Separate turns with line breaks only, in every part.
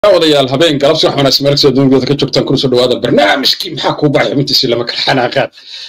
odayaal habeen galabsi wax wanaagsan meel kasta dunida ka joogtaan kuna soo dhawaada barnaamijkii maxaa kuu baxay xubintiisi lama kala xanaaqaan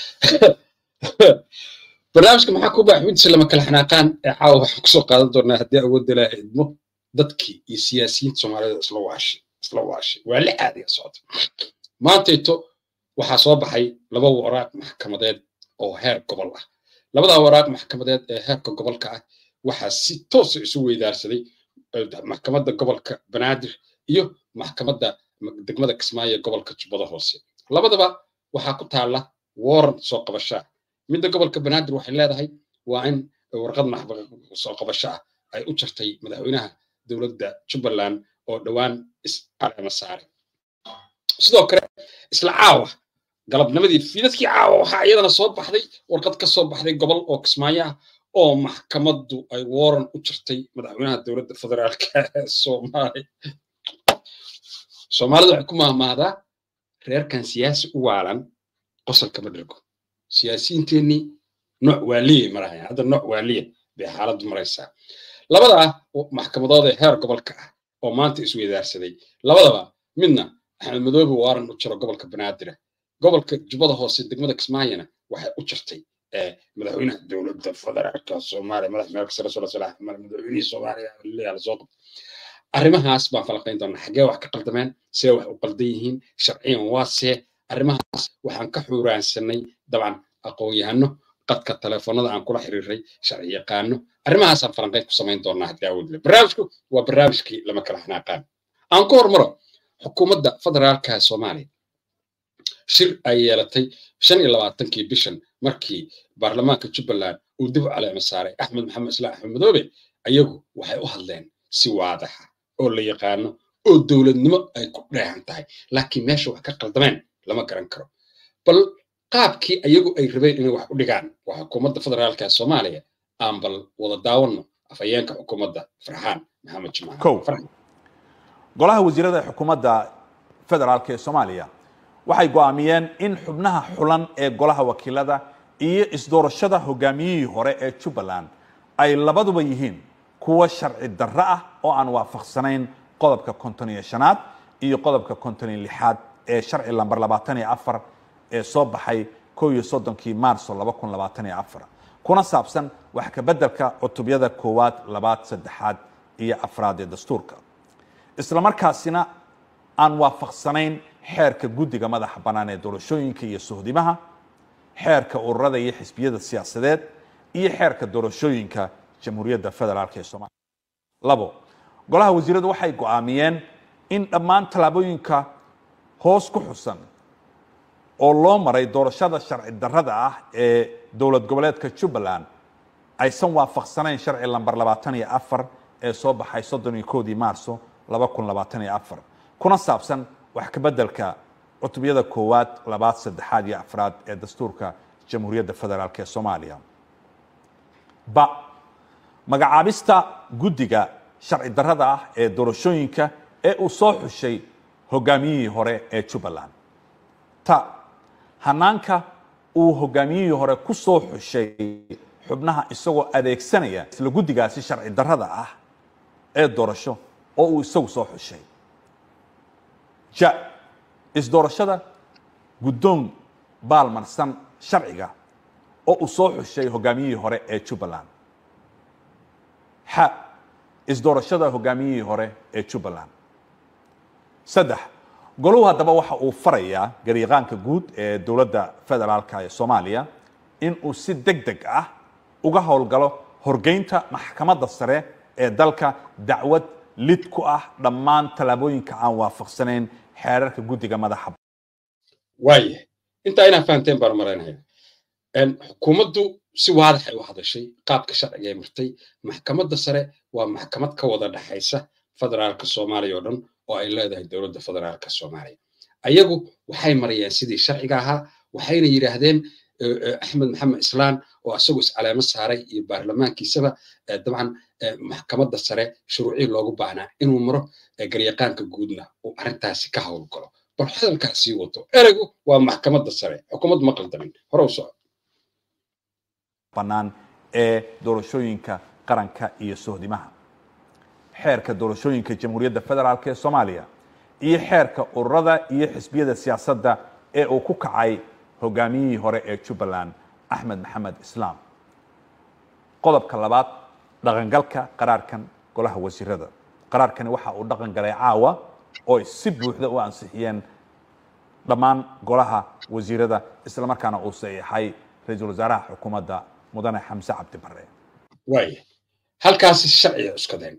barnaamijka maxaa kuu baxay xubintiisi lama kala xanaaqaan ee caawa waxaan kusoo qaadan doonaa haddii awoodda laa idmo dadkii iyo siyaasiyiinta soomaalida isla waashay isla waashay waa la caadiga socda maantayto waxaa soo baxay laba waraaq maxkamadeed oo heer gobol ah labadaa waraaq maxkamadeed ee heerka gobolka ah waxaa si toosa isu weydaarsaday maxkamadda gobolka banaadir iyo maxkamadda degmada kismaayo gobolka jubbada hoose labadaba waxaa ku taalla warrant soo qabashaa midda gobolka banaadir waxay leedahay waa in warqad soo qabasho ah ay u jartay madaxweynaha dowladda jubbaland oo dhowaan iscalama saaray sidoo kale isla caawa galabnimadii fiidadkii caawa waxaa iyadana soo baxday warqad ka soo baxday gobol oo kismaayo ah oo maxkamaddu ay waran u jirtay madaxweynaha dowladda federaalka ee soomaaliya soomaalida waxay ku mahmahdaa reerkan siyaasi u waalan qosolka ma dhirgo siyaasiyiinteennii nooc waaliye maraya hadda nooc waaliye bay xaaladdu maraysaa labadaa maxkamadood ee heer gobolka ah oo maanta isweydaarsaday labadaba midna axmed madoobe waaran u jiro gobolka banaadira gobolka jubbada hoose degmada kismaayana waxay u jirtay madaxweynaha dowladda federaalka soomaaliya madax meelka sare sula salaah madaxweynihii soomaaliya leeyahay lasoo qabto arrimahaas baan falaqayn doonaa xaggee wax ka qaldameen see wax u qaldan yihiin sharciyan waa see arrimahaas waxaan ka xuuraansanay dabcan aqoon-yahano qadka telefoonada aan kula xiriiray sharci yaqaano arrimahaasaan falanqayn ku samayn doonaa haddii awoodle barnaamijku waa barnaamijkii lama kala xanaaqaan aan ku hormaro xukuumadda federaalka soomaaliya shir ay yeelatay shan iyo labaatankii bishan markii baarlamaanka jubbaland uu dib u caleema saaray axmed maxamed islaam axmed madoobe ayagu waxay u hadleen si waadaxa oo la yaqaano oo dowladnimo ay ku dheehan tahay laakiin meesha wax ka qaldameen lama garan karo bal qaabkii ayagu ay rabeen inay wax u dhigaan waa xukuumadda federaalka soomaaliya aan bal wada daawanno afhayeenka xukuumadda farxaan maxamed jimaac
golaha wasiirada xukuumadda federaalk ee soomaaliya waxay go'aamiyeen in xubnaha xulan ee golaha wakiilada iyo isdoorashada hogaamiyihii hore ee jubbaland ay labaduba yihiin kuwa sharci darro ah oo aan waafaqsanayn qodobka konton iyo shanaad iyo qodobka konton iyo lixaad ee sharci lamber labaatan iyo afar ee soo baxay kow iyo soddonkii maarso laba kun labaatan iyo afar kuna saabsan wax ka beddelka cutubyada koowaad labaad saddexaad iyo afraad ee dastuurka islamarkaasina aan waafaqsanayn xeerka guddiga madaxa bannaan ee doorashooyinka iyo sohdimaha xeerka ururada iyo xisbiyada siyaasadeed iyo xeerka doorashooyinka jamhuuriyadda federaalk ee soomaaliya labo golaha wasiiradu waxay go'aamiyeen in dhammaan tallaabooyinka hoos ku xusan oo loo maray doorashada sharci darrada ah ee dowlad goboleedka jubbaland aysan waafaqsanayn sharci lamber labaatan iyo afar ee soo baxay soddon iyo koodii maarso laba kun labaatan iyo afar kuna saabsan wax ka beddelka cutubyada koowaad labaad saddexaad iyo afraad ee dastuurka jamhuuriyadda federaalk ee soomaaliya ba magacaabista guddiga sharci darrada ah ee doorashooyinka ee uu soo xushay hogaamiyihii hore ee jubbaland ta hanaanka uu hogaamiyihii hore ku soo xushay xubnaha isagoo adeegsanaya isla guddigaasi sharci darrada ah ee doorasho oo uu isagu soo xushay ja isdoorashada guddoon baalmarsan sharciga oo uu soo xushay hogaamiyihii hore ee jubbaland xa isdoorashada hogaamiyihii hore ee jubbaland saddex goluhu haddaba waxa uu farayaa garyaqaanka guud ee dowladda federaalka ee soomaaliya in uu si deg deg ah uga howlgalo horgeynta maxkamadda sare ee dalka dacwad lid ku ah dhammaan tallaabooyinka aan waafaqsanayn xeerarka guddiga madaxa
waaya intaa inaa fahanteen baan maraynaya xukuumaddu si waadax ay u hadashay qaabka sharciga ay martay maxkamadda sare waa maxkamad ka wada dhexaysa federaalka soomaaliya oo dhan oo ay leedahay dowladda federaalka soomaaliya ayagu waxay marayeen sidii sharciga ahaa waxayna yidhaahdeen axmed maxamed islaan oo isagoo iscaleemo saaray iyo baarlamaankiisaba dabcan maxkamadda sare shuruucii loogu baahnaa inuu maro garyaqaanka guudna uu arrintaasi ka howlgalo bal hadalkaas sii wato ereygu waa maxkamadda sare xukuumaddu ma qaldamin hore u soco
bannaan ee doorashooyinka qaranka iyo sohdimaha xeerka doorashooyinka jamhuuriyadda federaalk ee soomaaliya iyo xeerka ururada iyo xisbiyada siyaasadda ee uu ku kacay hogaamiyihii hore ee jubbaland axmed maxamed islaam qodobka labaad dhaqangalka qaraarkan golaha wasiirada qaraarkani waxa uu dhaqan galay caawa oo ay si buuxda u ansixiyeen dhammaan golaha wasiirada isla markaana uu saxiixay ra-iisul wasaaraha xukuumadda mudane xamse cabdi bare
waaya halkaasi sharciga cuskadeen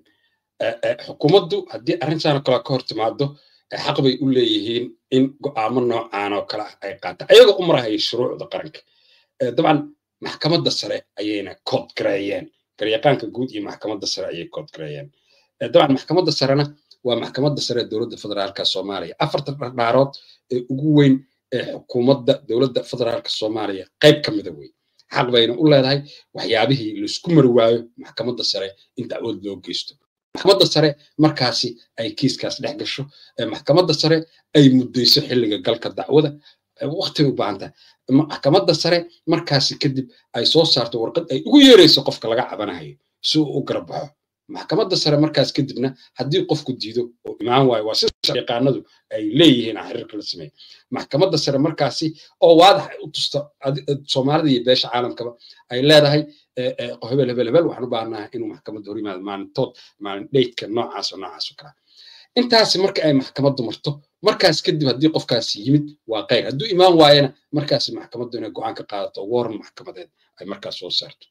xukuumaddu haddii arrintan oo kale ka hor timaado xaq bay u leeyihiin in go'aamo noocaan oo kale ah ay qaataan ayagoo u marahaya shuruucda qaranka dabcan maxkamadda sare ayayna kood gareeyeen garyaqaanka guud iyo maxkamadda sare ayay kood gareeyeen dabcan maxkamadda sarena waa maxkamadda sare ee dowladda federaalka soomaaliya afarta dhardhaarood ee ugu weyn ee xukuumadda dowladda federaalka soomaaliya qayb ka mida wey xaq bayna u leedahay waxyaabihii laisku mari waayo maxkamadda sare in dacwad loo geysto maxkamadda sare markaasi ay kiiskaas dhex gasho maxkamadda sare ay muddayso xilliga galka dacwada waqti u baahan tahay maxkamadda sare markaasi kadib ay soo saarto warqad ay ugu yeerayso qofka laga cabanayo si uu u garbaxo maxkamadda sare markaas kadibna haddii qofku diido oo imaan waayo waa sida yaqaanadu ay leeyihiin xiriirka la sameeya maxkamadda sare markaasi oo waadax ay u tusta soomaalida iyo beesha caalamkaba ay leedahay hebel hebel hebel waxaan u baahanaha inuu maxkamadda hor yimaado maalintood maalin dheydka noocaas oo noocaas oo kala intaasi marka ay maxkamaddu marto markaas kadib haddii qofkaasi yimid waa qayr hadduu imaan waayana markaasi maxkamaddu inay go'aan ka qaadato waran maxkamadeed ay markaas soo saarto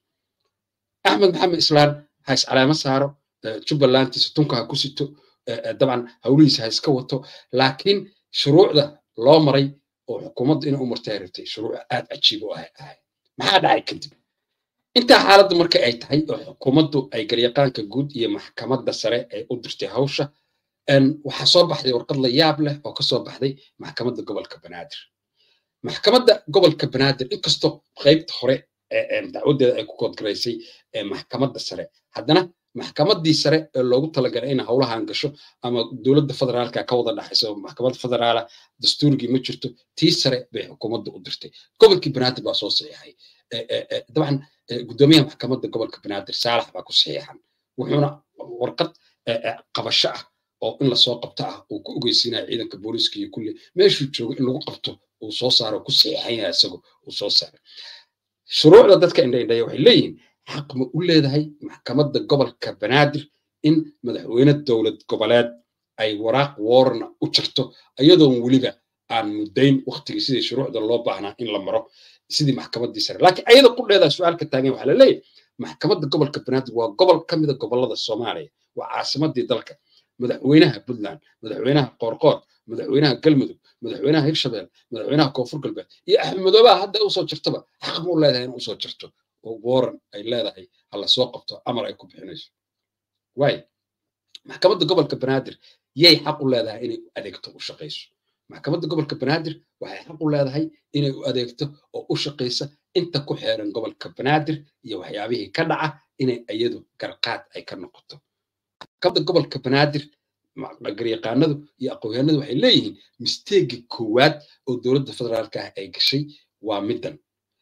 axmed maxamed islaan ha is caleemo saaro jubbalandtiisa tunka ha ku sito dabcan hawlihiisa ha iska wato laakiin shuruucda loo maray oo xukuumaddu inay u martay rabtay shuruuc aad cajiib u ah ahay maxaa dhacay kadib intaa xaaladda marka ay tahay oo xukuumaddu ay garyaqaanka guud iyo maxkamadda sare ay u dirtay hawsha waxaa soo baxday warqad la yaab leh oo kasoo baxday maxkamadda gobolka banaadir maxkamadda gobolka banaadir inkastoo qaybta hore dacwadeeda ay ku koodgaraysay maxkamadda sare haddana maxkamaddii sare ee loogu talagalay in howlahan gasho ama dowladda federaalka ka wada dhaxayso maxkamadda federaala dastuurgii ma jirto tii sare bay xukuumadda u dirtay gobolkii banaadir baa soo saxiixay dabcan guddoomiyaha maxkamadda gobolka banaadir saalax baa ku saxiixan wuxuuna warqad qabasho ah oo in lasoo qabto ah uu ku ogeysiinaya ciidanka booliiska iyo kulli meeshuu joogo in lagu qabto uu soo saaro ku saxiixan yahay isagu uu soo saaray shuruucda dadka indhaindhaya waxay leeyihiin xaq ma u leedahay maxkamadda gobolka banaadir in madaxweyne dowlad goboleed ay waraaq woorna u jirto iyadoon weliba aan muddayn waktigii sidii shuruucda loo baahnaa in la maro sidii maxkamaddii sare laakiin ayada ku dheedaa su-aalka taagan waxaa la leeyahay maxkamadda gobolka banaadir waa gobol ka mida gobollada soomaaliya waa caasimaddii dalka madaxweynaha puntland madaxweynaha qoorqoor madaxweynaha galmudug madaxweynaha hirshabelle madaxweynaha koonfur galbeed iyo axmed madoobaha hadda usoo jirtaba xaq ma u leedahay in usoo jirto oo waran ay leedahay hala soo qabto amar ay ku bixinayso waay maxkamadda gobolka banaadir yay xaq u leedahay inay u adeegto u shaqayso maxkamadda gobolka banaadir waxay xaq u leedahay inay u adeegto oo u shaqaysa inta ku xeeran gobolka banaadir iyo waxyaabihii ka dhaca inay iyadu garqaad ay ka noqoto maxkamadda gobolka banaadir garyaqaanadu iyo aqoonyahanadu waxay leeyihiin misteegi koowaad oo dowladda federaalka ah ay gashay waa middan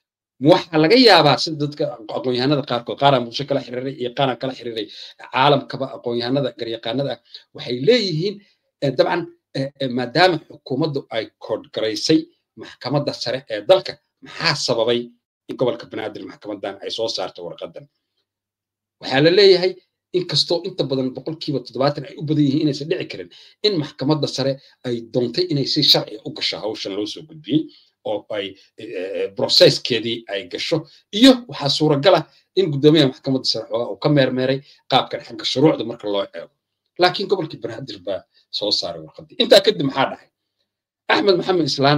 waxaa laga yaabaa sida dadka aqoonyahanada qaarkood qaaraan bulsho kala xiriiray iyo qaaraan kala xiriiray caalamkaba aqoonyahanada garyaqaanada ah waxay leeyihiin dabcan maadaama xukuumaddu ay koodgaraysay maxkamadda sare ee dalka maxaa sababay in gobolka banaadir maxkamadan ay soo saarto warqadan waxaa la leeyahay inkastoo inta badan boqolkiiba toddobaatan ay u badan yihiin inaysan dhici karin in maxkamadda sare ay doontay inay si sharciga u gasho hawshan loo soo gudbiyey oo ay brocesskeedii ay gasho iyo waxaa suuragal ah in guddoomiyaha maxkamadda sare xoogaa uu ka meermeeray qaabkan xagga shuruucda marka loo eego laakiin gobolkii banaadir baa soo saaray warqaddii intaa kadib maxaa dhacay axmed maxamed islaan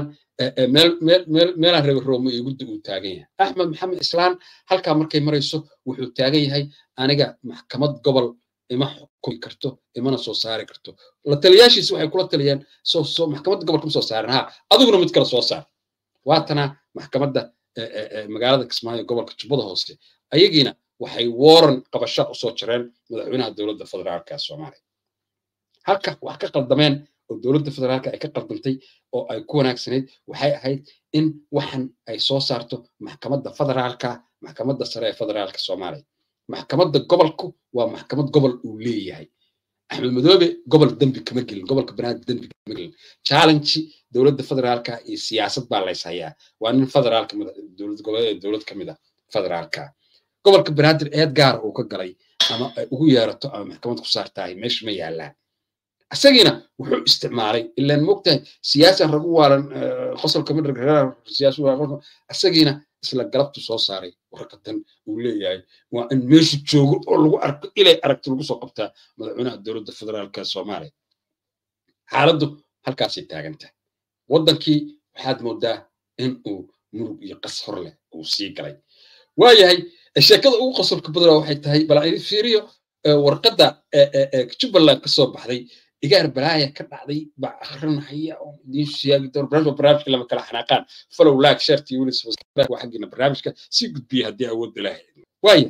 meelaan reer roome iyo guddi uu taagan yahay axmed maxamed islaan halkaa markay marayso wuxuu taagan yahay aniga maxkamad gobol ima xukumi karto imana soo saari karto la taliyaashiisi waxay kula taliyeen maxkamadda gobolka ma soo saarin ha adiguna mid kale soo saar waatana maxkamadda magaalada kismaayo gobolka jubbada hoose ayagiina waxay waran qabasha usoo jireen madaxweynaha dowladda federaalka soomaaliya halka wax ka qaldameen oo dowladda federaalka ay ka qaldantay oo ay ku wanaagsanayd waxay ahayd in waxan ay soo saarto maxkamadda federaalka maxkamadda sare ee federaalka soomaaliya maxkamadda gobolku waa maxkamad gobol uu leeyahay axmed madoobe gobol dembi kama gelin gobolka banaadir dembi kama gelin challenge dowladda federaalka iyo siyaasad baa lays hayaa waa nin federaalka dowlad goboleed dowlad ka mid a federaalka gobolka banaadir eed gaar uu ka galay ama ay ugu yeerato ama maxkamad ku saartahay meesha ma yaallaan isagiina wuxuu isticmaalay ilaan mogtahay siyaasan ragu waalan qosolka midhag isagiina isla galabtu soo saaray warqadan uu leeyahay waa in meeshu joogo oo lagu arko ilay aragti lagu soo qabtaa madaxweynaha dowladda federaalka soomaaliya xaaladdu halkaasay taagan tahay waddankii waxaad moodaa in uu murug iyo qas hor leh uu sii galay waayahay sheekada ugu qosolka badana waxay tahay bal aan fiiriyo warqadda jubbaland ka soo baxday igaar balaaya ka dhacday baa akrinahaya oo idiin sheegi doon barnaamijka barnaamijka lama kala xanaaqaan follow like sharti weli waa xaggiina barnaamijka sii gudbiya haddii awoodda lahayd waaya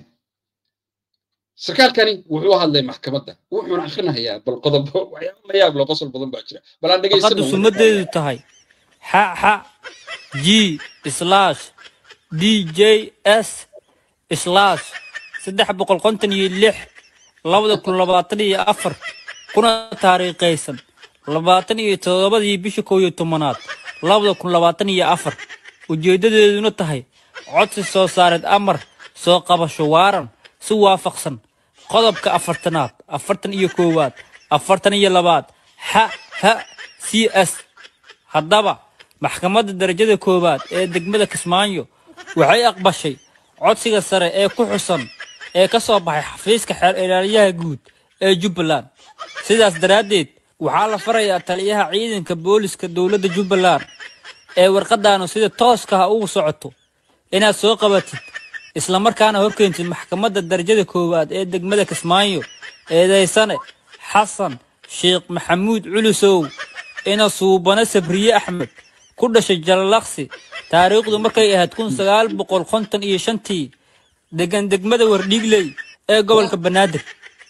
sarkaalkani wuxuu hadlay maxkamadda wuxuuna akrinahayaa bal qodobo waxyaaba la yaab loo qosol badan baa jira bal aan
warqaddu sumadeedu tahay xa xa g slash d j s slash saddex boqol konton iyo lix labada kun labaatan iyo afar kuna taariikhaysan labaatan iyo toddobadii bisha kow iyo tobanaad labada kun labaatan iyo afar ujeeddadeeduna tahay codsi soo saareed amar soo qabasho waaran si waafaqsan qodobka afartanaad afartan iyo koowaad afartan iyo labaad xa ha c s haddaba maxkamadda darajada koowaad ee degmada kismaayo waxay aqbashay codsiga sare ee ku xusan ee ka soo baxay xafiiska xeer ilaaliyaha guud ee jubbaland sidaas daraaddeed waxaa la farayaa taliyaha ciidanka booliska dowladda jubbaland ee warqadaanu sida tooska ah ugu socoto inaad soo qabatid islamarkaana horkeentid maxkamadda darajada koowaad ee degmada kismaayo eedaysane xasan sheekh maxamuud culusow ina suubane sabriye axmed ku dhashay jalalaqsi taariikhdu markay ahayd kun sagaal boqol konton iyo shantii degan degmada wardhiigley ee gobolka banaadir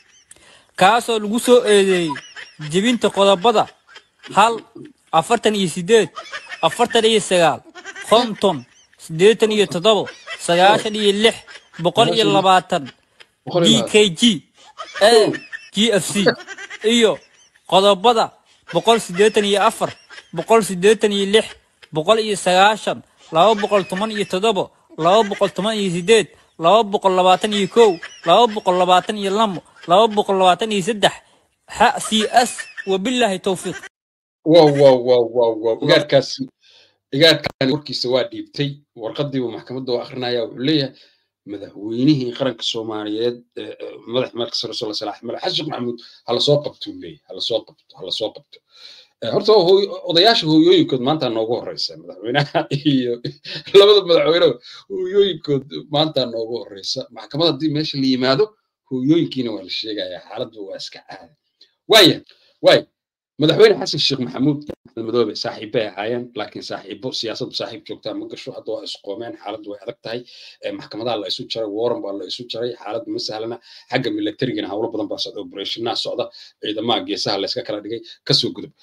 kaasoo lagu soo eedeeyey jebinta qodobada hal afartan iyo siddeed afartan iyo sagaal konton siddeetan iyo toddobo sagaashan iyo lix boqol iyo labaatan d k g a g f c iyo qodobada boqol siddeetan iyo afar boqol siddeetan iyo lix boqol iyo sagaashan laba boqol toban iyo toddobo laba boqol toban iyo siddeed laba boqol labaatan iyo kow laba boqol labaatan iyo lamo laba boqol labaatan iyo saddex xa c s wabilaahi towfiiq
wow wow wow wow wow igaarkaasi igaarkaani warkiisa waa dhiibtay warqadiibu maxkamadda waa akrinaya wuxuu leeyahay madaxweynihii qaranka soomaaliyeed madax marka sare sala salaax madax xasan maxamuud hala soo qabto uu leeyahay hala soo qabto hala soo qabto horta odayaasha hooyooyinkood maanta noogu horeysa madaxweynaha iyo labada madaxweyneba hooyooyinkood maanta noogu horeysa maxkamad haddii meesha la yimaado hooyooyinkiina waa la sheegaya xaaladdu waa iska caada waaya waaya madaxweyne xasan sheekh maxamuud axmed madoobe saaxiibbay ahaayeen laakiin saaxiibo siyaasaddu saaxiib joogtaa ma gasho hadda waa isqoomeen xaaladdu way adag tahay maxkamadaha la isu jaray waran baa la isu jaray xaaladdu ma sahlana xagga milatarigana howlo badan baa socda operationnaa socda ciidamaha geesaha la iska kala dhigay kasoo gudub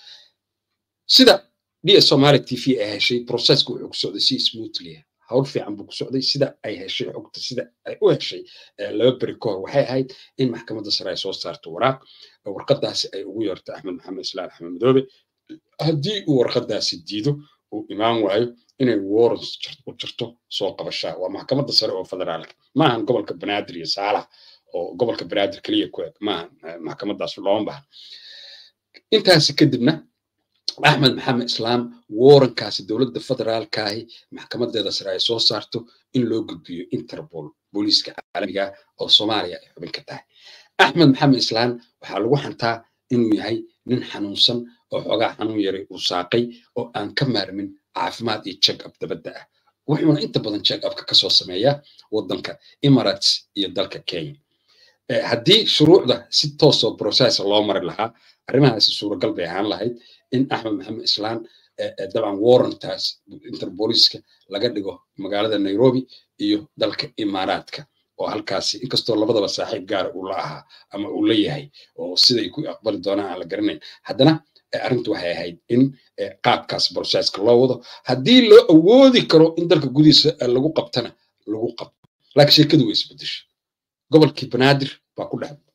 sida ds somali t v ay heshay processka wuxuu ku socday si smoothly hawl fiican buu ku socday sida ay heshay xogta sida ay u heshay laba beri ka hor waxay ahayd in maxkamadda sare ay soo saarto waraaq warqadaasi ay ugu yeerto axmed maxamed islaan axmed madoobe haddii uu warqadaasi diido uu imaan waayo inay warrants u jirto soo qabashaa waa maxkamadda sare oo federaalka maahan gobolka banaadir iyo saalax oo gobolka banaadir keliya ku eg maahan maxkamadaas looma bahan intaasi kadibna axmed maxamed islaam warankaasi dowladda federaalkaahi maxkamadeeda sare ay soo saarto in loo gudbiyo interpol booliiska caalamiga oo soomaaliya ay xubin ka tahay axmed maxamed islaam waxaa lagu xantaa inuu yahay nin xanuunsan oo xoogaa xanuun yaray uu saaqay oo aan ka maarmin caafimaad iyo check up dabadda ah wuxuuna inta badan check upka kasoo sameeyaa waddanka emirates iyo dalka kenya haddii shuruucda si toosoo processa loo mari lahaa arrimahaasi suuragal bay ahaan lahayd in axmed maxamed islaan dabcan warrantaas interbooliska laga dhigo magaalada nairobi iyo dalka imaaraadka oo halkaasi inkastoo labadaba saaxiib gaara uu la ahaa ama uu la yahay oo siday ku aqbali doonaan aan la garanayn haddana arrintu waxay ahayd in qaabkaas processka loo wado haddii loo awoodi karo in dalka gudihiisa lagu qabtana lagu qabto laakiin sheekadu way isbedeshay gobolkii banaadir baa ku dhex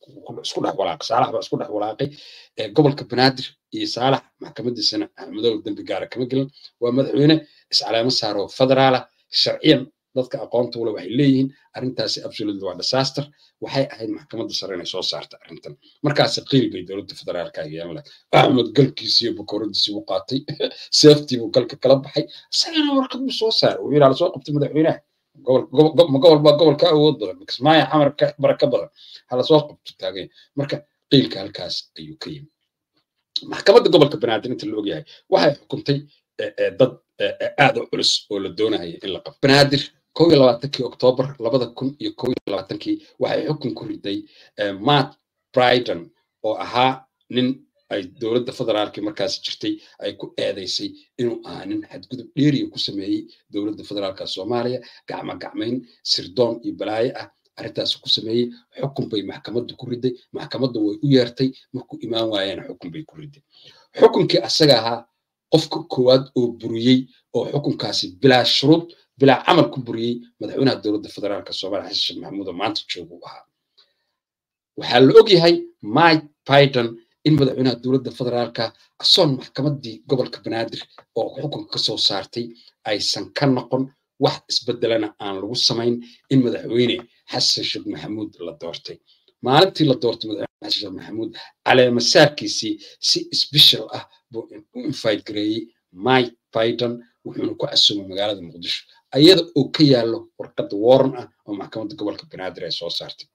isku dhex walaaqay saalax baa isku dhex walaaqay gobolka banaadir iyo saalax maxkamadiisana axmedow dembi gaara kama gelin waa madaxweyne iscaleemo saaro federaala sharciyan dadka aqoonta ule waxay leeyihiin arrintaasi absolute waa disaster waxay ahayd maxkamadda sare inay soo saarta arrintan markaasi qiil bay dowladda federaalka yeelan lahayd axmed galkiisi iyo bakooradiisi buu qaatay seeftii buu galka kala baxay isagana warqad buu soo saaray uu yidhaa lasoo qabtay madaxweynaha ma gobol baa gobol ka awood badan kismaayo xamar ka baraka badan hala soo qabto taaganya marka qiilka halkaas ayuu ka yimi maxkamadda gobolka banaadir inta la ogyahay waxay xukuntay dad aad u culus oo la doonaya in la qabto banaadir kow iyo labaatankii oktoobar labada kun iyo kow iyo labaatankii waxay xukun ku riday matt bryden oo ahaa nin ay dowladda federaalki markaasi jirtay ay ku eedaysay inuu ahaa nin xadgudub dheeriya ku sameeyey dowladda federaalka soomaaliya gacma gacmayn sirdoon iyo balaayo ah arrintaas ku sameeyey xukun bay maxkamaddu ku riday maxkamadda way u yeertay markuu imaan waayeen xukun bay ku riday xukunkii asaga ahaa qofka koowaad oo buriyey oo xukunkaasi bilaa shuruud bilaa camal ku buriyey madaxweynaha dowladda federaalka soomaaliya xasan sheekh maxamuud oo maanta joogu ahaa waxaa la ogyahay mike biden in madaxweynaha dowladda federaalka asoon maxkamaddii gobolka banaadir oo xukunka ka soo saartay aysan ka noqon wax isbedelana aan lagu samayn in madaxweyne xasan sheekh maxamuud la doortay maalintii la doortay madaxweyne xasan sheekh maxamuud caleemasaarkiisii si sbeshal ah buu u invite gareeyey mike biden wuxuuna ku casuumay magaalada muqdisho ayada oo ka yaallo warqadda warran ah oo maxkamadda gobolka banaadir ay soo saartay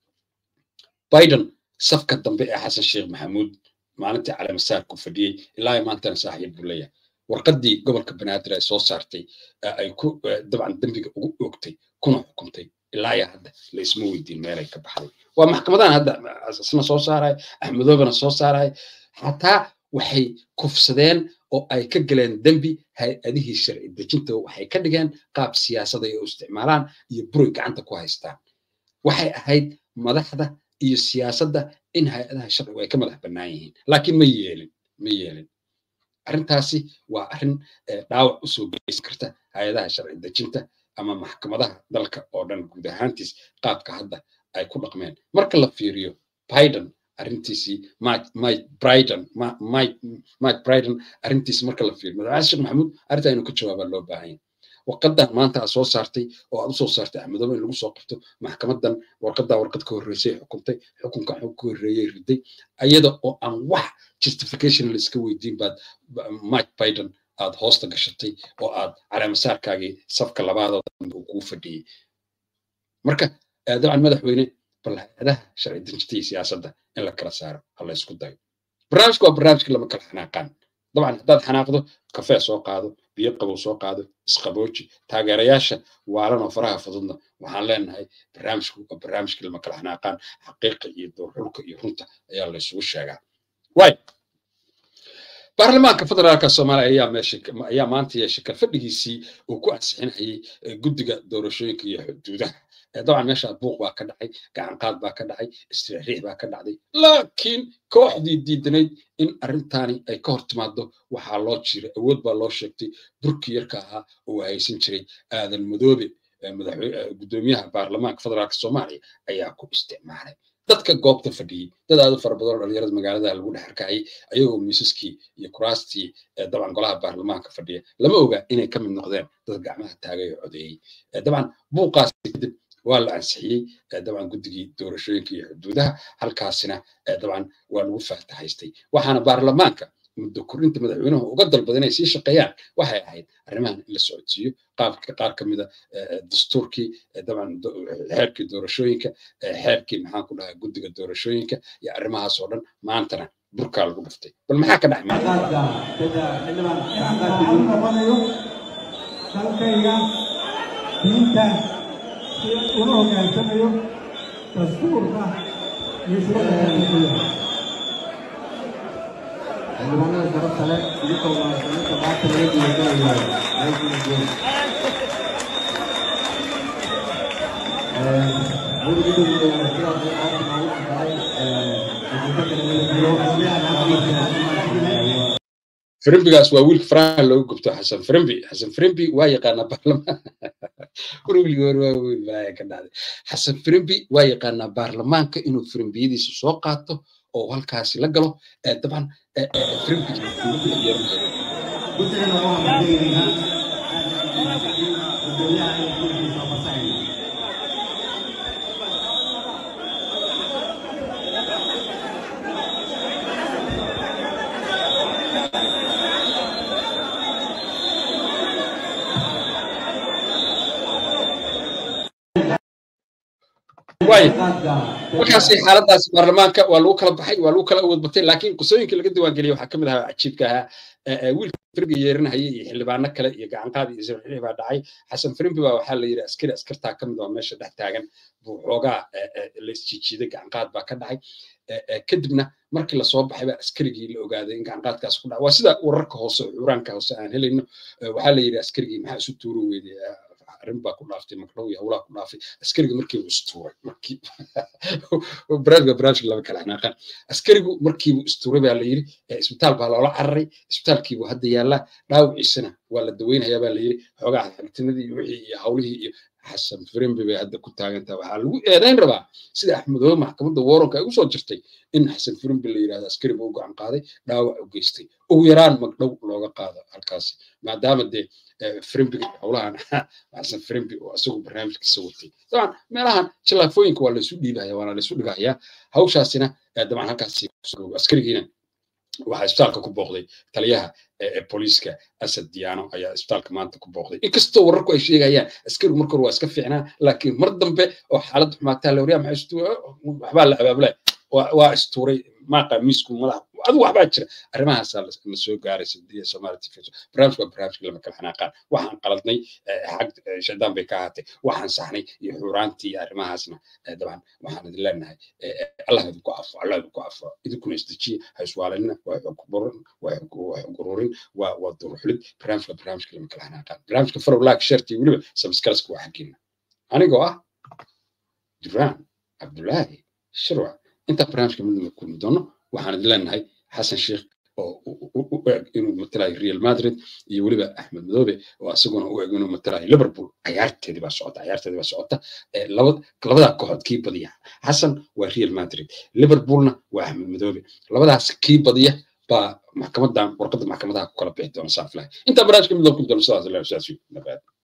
biden safka dambe ee xasan sheekh maxamuud maalintii caleemasaarku fadhiyey ilaa maantana saaxiib buu leeyahay warqaddii gobolka banaadir ay soo saartay ay ku dabcan dembiga ugu oogtay kuna xukuntay ilaa iyo hadda la isma weydiin meelay ka baxday waa maxkamadahan hadda isna soo saaraya axmedoobana soo saaraya xataa waxay kufsadeen oo ay ka galeen dembi hay-adihii sharci dejinta waxay ka dhigeen qaab siyaasada ay u isticmaalaan iyo buray gacanta ku haystaan waxay ahayd madaxda iyo siyaasadda in hay-adaha sharcigu ay ka madax bannaan yihiin laakiin ma yeelin ma yeelin arrintaasi waa arrin dhaawac usoo geysan karta hay-adaha sharci dejinta ama maxkamadaha dalka oo dhan guud ahaantiis qaabka hadda ay ku dhaqmeen marka la fiiriyo biden arrintiisii mike bryden mike bryden arrintiisi marka la fiiriyo madaxweyne sheekh maxamuud arrintaa inuu ka jawaabaa loo baahan yahay warqadan maanta aad soo saartay oo aad usoo saartay axmedoobe in lagu soo qabto maxkamadan warqadaa warqad ka horreysay xukuntay xukunka xug ka horreeyey riday ayada oo aan wax justification la iska weydiin baad mike biden aad hoosta gashatay oo aad caleemasaarkaagii safka labaadoo dambe uu kuu fadhiyey marka dabcan madaxweyne bal hay-adaha sharci dejinta iyo siyaasadda in la kala saaro ha la isku dayo barnaamijka waa barnaamijka lama kala xanaaqaan dabcan haddaad xanaaqdo kafee soo qaado biyo qabow soo qaado isqabooji taageerayaasha waalan oo faraha fududna waxaan leenahay barnaamijku waa barnaamijkii lama kala xanaaqaan xaqiiqa iyo doorxulka iyo runta ayaa la isugu sheegaa way baarlamaanka federaalka soomaaliya ayaa meesha ayaa maanta yeeshay kalfadhigiisii uu ku ansixinayay guddiga doorashooyinka iyo xuduudaha dabcan meesha buuq baa ka dhacay gacanqaad baa ka dhacay istiriixriix baa ka dhacday laakiin kooxdii diidanayd in arrintaani ay ka hor timaado waxaa loo jiray awood baa loo sheegtay burkii yarka ahaa oo haysan jiray aadan madoobe gudoomiyaha baarlamaanka federaalka soomaaliya ayaa ku isticmaalay dadka goobta fadhiyey dad aad u fara badan oo dhalinyarada magaalada lagu dhex arkayay ayagoo miisaskii iyo kuraastii dabcan golaha baarlamaanka fadhiya lama oga inay ka mid noqdeen dad gacmaha taagay oo codeeyey dabcan buuqaas kadib waa la ansixiyey dabcan guddigii doorashooyinka iyo xuduudaha halkaasina dabcan waa lagu faatahaystay waxaana baarlamaanka muddo korinta madaxweynuhu uga dalbada inay sii shaqeeyaan waxay ahayd arrimahan in la socodsiiyo qaabka qaar ka mida dastuurkii dabcan xeerkii doorashooyinka xeerkii maxaan ku dhahaa guddiga doorashooyinka iyo arrimahaas oo dhan maantana burkaa lagu dhuftay bal maxaa ka dhacay
dalkayga diinta una hogaansamayo dastuurka iyo shuruucda
xildhibaanada sharafta leh idinkoo muwaasiniinta maanta laga diiwaangelaya meeshuna jooga
firimbigaas waa wiilka faraha looga gubto xasan firimbi xasan firimbi waa yaqaanaa baarlamaan warwilgi war waa weyn balaaya ka dhacday xasan firimbi waa yaqaanaa baarlamaanka inuu firimbiyadiisa soo qaato oo halkaasi la galo dabcan firimbi
guddigana waa hamdaynaynaa gudoomiyaha iyo kulkiisa oo fasaxayna
waayo markaasi xaaladaasi baarlamaanka waa lagu kala baxay waa lagu kala awood batay laakiin qisooyinka laga diiwaangeliyay waxaa kamid ahaa cajiibka ahaa wiilka firimbi yeerinahayay iyo xildhibaano kale iyo gacanqaad iyo isirxili baa dhacay xasan firimbi baa waxaa la yidhi askari askartaa kamid oo meesha dhex taagan buu xoogaa la isjiijiiday gacanqaad baa ka dhacay kadibna markii lasoo baxay baa askarigii la ogaaday in gacanqaadkaas ku dhacay waa sida wararka hoose xuraanka hoose aan helayno waxaa la yidhi askarigii maxaa isu tuuri weyday arrin baa ku dhaaftay magdhow iyo hawlaa ku dhaafay askariga markiibu istuuray markii baraadga baraadka laba kala xanaaqaan askarigu markiibu istuuray baa la yidhi isbitaal baa loola cararay isbitaalkiibu hadda yaallaa dhaawiciisana waa la daweynayaa baa la yidhi xoogaa xigtinadii iyo wixii iyo hawlihii iyo xasan firimbi bay hadda ku taagantaha waxaa lagu eedayn rabaa sida axmedoobe maxkamadda waranka ay usoo jirtay in xasan firimbi la yidhahdo askariga u gacan qaaday dhaawac u geystay ugu yaraan magdhow looga qaado halkaasi maadaama dee firimbiga howlahan xasan firimbi oo isagu barnaamijkiisa watay dabcan meelahan jilaafooyinka waa laysu dhiibaya waana laysu dhigahayaa hawshaasina dabcan halkaasi askarigiina waxaa isbitaalka ku booqday taliyaha booliiska asad diyaano ayaa isbitaalka maanta ku booqday inkastoo wararku ay sheegayaan askarigu marka hore waa iska fiicnaa laakiin mar dambe oo xaaladda xumaataa la waryaa maxaa waxbaa la abaabulay waa istuuray maaqa miisku madax adigu waxbaa jira arrimahaasaa la soo gaaray sadiya soomaali tv barnaamijka waa barnaamijka lama kala xanaaqaan waxaan qaladnay xag shaydaan bay ka ahaatay waxaan saxnay iyo xuuraantii iyo arrimahaasna dabcan waxaan idin leenahay allah idinku afo allah idinku afo idinkuna isdejiye ha iswaalanina waa xogburin waa xugururin waa waa duruxlid barnaamijka barnaamijka lama kala xanaaqaan barnaamijka farow laak sharti weliba sabskalaska waa xaggeena anigoo ah duraan cabdulaahi shirwac intaa barnaamijka midnaba kulmi doono waxaan idin leenahay xasan sheekh oo u eg inuu matalayo real madrid iyo weliba axmed madoobe oo asaguna u eg inuu matalayo liverpool cayaarteedii baa socota cayaarteedii baa socota labadaa kooxood kii badiya xasan waa real madrid liverpoolna waa axmed madoobe labadaas kii badiya baa maxkamadan warqadda maxkamadaha ku kala bixi doona saaflahay intaa barnaamijka midnaba kulmi doono sidaas sidaas nabaad